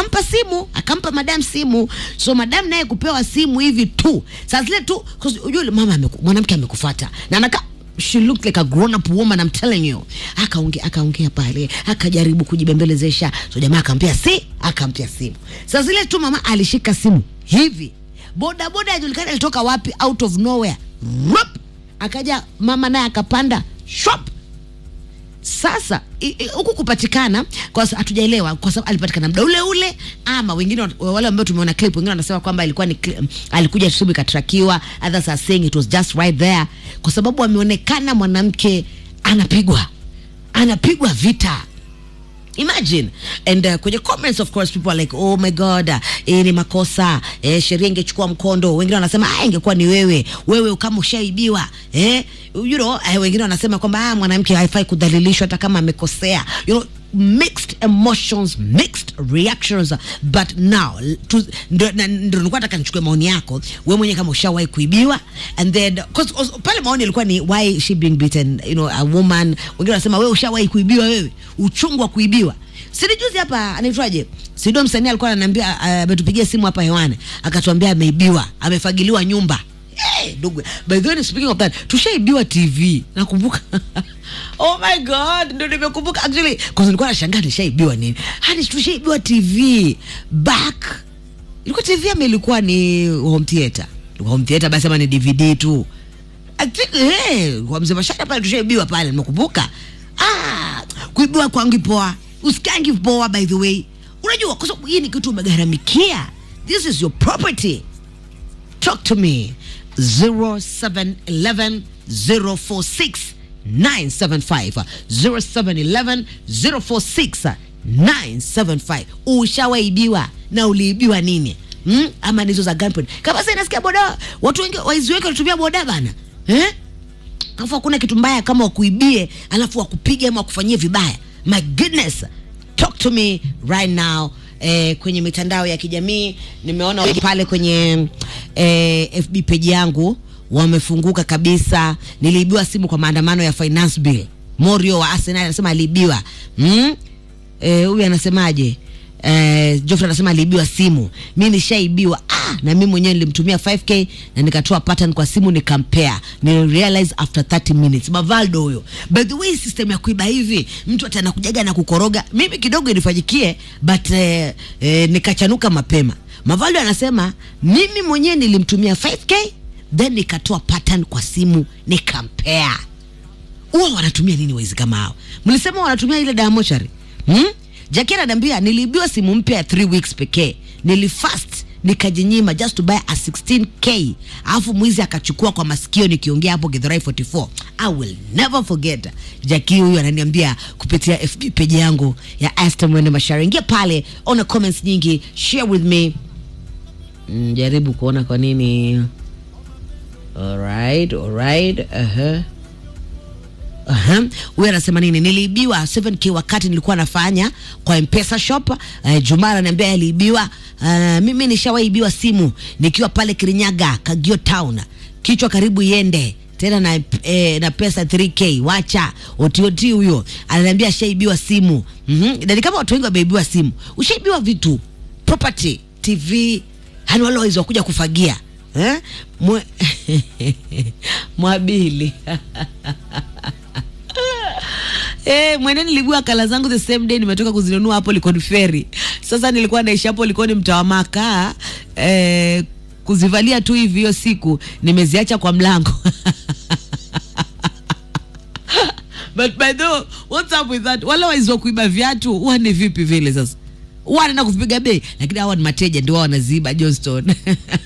akampa simu akampa madam simu so madam naye kupewa simu hivi tu saa zile tu 'cause ujue mama ameku, mwanamke amekufata na anakaa she looked like a grown up woman I'm telling you akaongea akaongea pale akajaribu kujibembelezesha so jamaa akampia si akampia simu saa zile tu mama alishika simu hivi boda boda ajulikana alitoka wapi out of nowhere Rup! akaja mama naye akapanda shop sasa i- i- huku kupatikana kwa sa- hatujaelewa kwa sababu alipatikana muda ule ule ama wengine wat- wale ambao tumeona clip wengine wanasema kwamba ilikuwa ni cli- alikuja asubuhi ikatrakiwa others are saying it was just right there kwa sababu ameonekana mwanamke anapigwa anapigwa vita imagine and uh, kwenye comments of course people are like oh my god uh, eh, ni makosa eh, sheria ingechukua mkondo wengine wanasema ah, ingekuwa ni wewe wewe kama ushaibiwa eh, you know eh, wengine wanasema kwamba ah, mwanamke haifai kudhalilishwa hata kama amekosea you know mixed emotions mixed reactions but now tu- ndo na- ndo nilikuwa nataka nichukue maoni yako we mwenyewe kama ushawahi kuibiwa and then 'cause- 'cause pale maoni ilikuwa ni why she being beaten you know a woman wengine wanasema wewe ushawahi kuibiwa wewe uchungu wa kuibiwa sini juzi hapa anaitwaje sido msanii alikuwa ananiambia ah, ametupigia simu hapa hewani akatuambia ameibiwa amefagiliwa nyumba Hey, ndugu by the way speaking of that tushaibiwa tv nakumbuka oh my god ndo nimekumbuka actually kwa nilikuwa nashangaa nishaibiwa nini hadi tushaibiwa tv back ilikuwa tv ama ilikuwa ni home theater ilikuwa home theater basi ama ni dvd tu I think, hey, kwa mzee mashaka pale tushaibiwa pale nimekumbuka ah, kuibiwa kwangu poa usikangi poa by the way unajua kwa sababu hii ni kitu umegharamikia this is your property talk to me 0711 046 975 0711 046 975 ushawaibiwa na uliibiwa nini hmm? ama nizo za gunpoint kama sasa inasikia boda watu wengi waizi wengi walitumia boda bana eh? alafu hakuna kitu mbaya kama wakuibie alafu wakupige ama wakufanyie vibaya my goodness talk to me right now eh, kwenye mitandao ya kijamii nimeona wengi pale kwenye eh, fb page yangu wamefunguka kabisa niliibiwa simu kwa maandamano ya finance bill morio wa arsenal anasema aliibiwa mm? eh, huyu anasemaje Eh, Geoffrey anasema aliibiwa simu. Mi nishaibiwa ah, na mi mwenyewe nilimtumia 5k na nikatoa pattern kwa simu nikampea. Nilirealize after 30 minutes. Mavaldo huyo. By the way, system ya kuiba hivi, mtu ati anakujaga na kukoroga. Mimi kidogo inifanyikie but eh, eh, nikachanuka mapema. Mavaldo anasema mimi mwenyewe nilimtumia 5k then nikatoa pattern kwa simu nikampea huwa wanatumia nini waizi kama hao mlisema wanatumia ile dawa mochari hmm? jaki ananiambia niliibiwa simu mpya ya 3 weeks pekee nilifast nikajinyima just to buy a 16k alafu mwizi akachukua kwa masikio nikiongea hapo githurai 44 i will never forget jaki huyu ananiambia kupitia fb page yangu ya Esther mwene mashari ingia pale ona comments nyingi share with me mm, jaribu kuona kwa nini alright alright uh-huh. Aha. huyu anasema nini niliibiwa 7k wakati nilikuwa nafanya kwa mpesa shop uh, juma ananiambia aliibiwa uh, mimi nishawaibiwa simu nikiwa pale kirinyaga kagio town kichwa karibu iende tena na, eh, na pesa 3k wacha otioti huyo ananiambia ashaibiwa simu mm-hmm. nani kama watu wengi wameibiwa simu ushaibiwa vitu property tv hani wale wawezi wakuja kufagia eh? Mwe... mwabili Eh, mwene nilibua kala zangu the same day nimetoka kuzinunua hapo Likoni Ferry. Sasa nilikuwa naishi hapo Likoni mtaa wa Makaa eh, kuzivalia tu hivi hiyo siku nimeziacha kwa mlango. But by the way, what's up with that? Wale waizi wa kuiba viatu huwa ni vipi vile sasa? Huwa wanaenda kuvipiga bei, lakini hawa ni mateja ndio wao wanaziiba Johnston.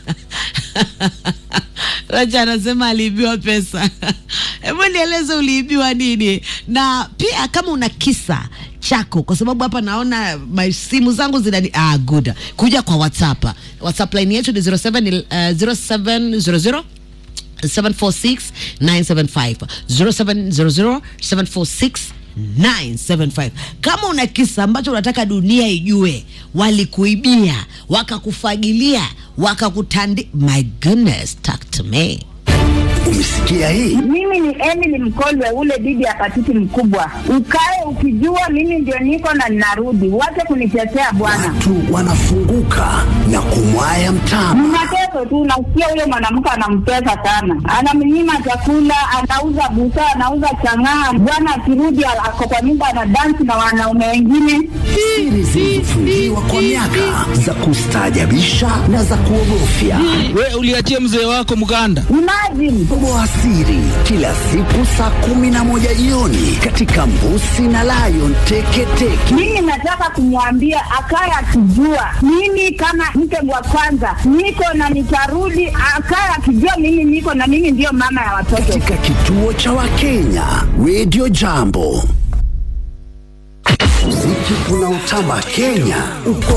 Racha anasema aliibiwa pesa. Hebu nieleze uliibiwa nini, na pia kama una kisa chako, kwa sababu hapa naona my simu zangu zina ah, good. Kuja kwa WhatsApp. WhatsApp line yetu ni 07 uh, 0700 746 975 0700 746 975 kama una kisa ambacho unataka dunia ijue walikuibia wakakufagilia wakakutandi my goodness talk to me Umesikia Umesikia hii? Mimi ni Emily Mkolwe, ule bibi ya patiti mkubwa. Ukae ukijua mimi ndio niko na ninarudi, wache kunitetea bwana. Watu wanafunguka na kumwaya mtama. Ni mateso tu, nasikia huyo mwanamke anamtesa sana, anamnyima chakula, anauza busaa, anauza chang'aa. Bwana akirudi ako kwa nyumba anadansi na wanaume wengine. Siri zilizofungiwa kwa miaka za kustaajabisha na za kuogofya. We uliachia mzee wako mganda. Imagine Toboa siri kila siku saa kumi na moja jioni katika Mbusi na Lion Teketeke. mimi nataka kumwambia akaye akijua mimi kama mke wa kwanza niko na nitarudi, akaye akijua mimi niko na mimi ndiyo mama ya watoto. Katika kituo cha Wakenya Radio Jambo. Muziki unaotamba Kenya uko